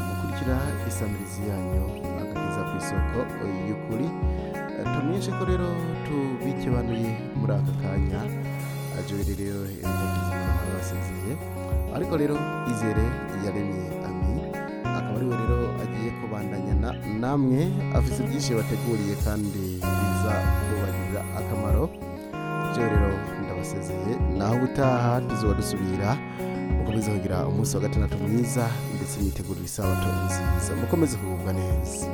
gukurikira isamirizi yanyu akageza ku isoko y'ukuri tumwice ko rero tubikibanuye muri aka kanya ajurire rero yagize abantu basinziye ariko rero izere yaremye ami akaba ariwe rero agiye kubandanya na- namwe afite byinshi bateguriye kandi biza kubagirira akamaro byo rero ndabasezeye naho ubutaha tuzaba dusubira mukomeze kugira umunsi wa gatandatu mwiza ndetse mwitegurire isabato nziza mukomeze kugubwa neza